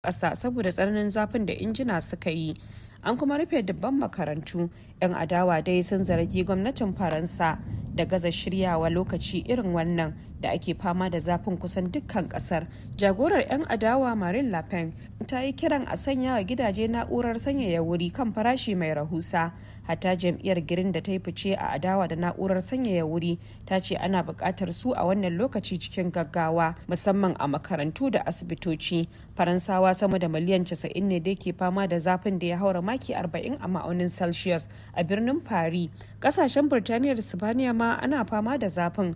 ƙasa saboda tsananin zafin da injina suka yi an kuma rufe dubban makarantu 'yan adawa dai sun zargi gwamnatin faransa da gaza shiryawa lokaci irin wannan da ake fama da zafin kusan dukkan kasar jagorar 'yan adawa marine le pen ta yi kiran a sanya wa gidaje na'urar sanyaya wuri kan farashi mai rahusa hatta jam'iyyar girin da ta yi fice a adawa da na'urar sanyaya wuri ta ce ana buƙatar su a wannan lokaci cikin gaggawa musamman a makarantu da asibitoci faransawa sama da miliyan 90 ne da ke fama da zafin da ya haura maki 40 a ma'aunin celsius a birnin paris kasashen birtaniya da sibaniya ma ana fama da zafin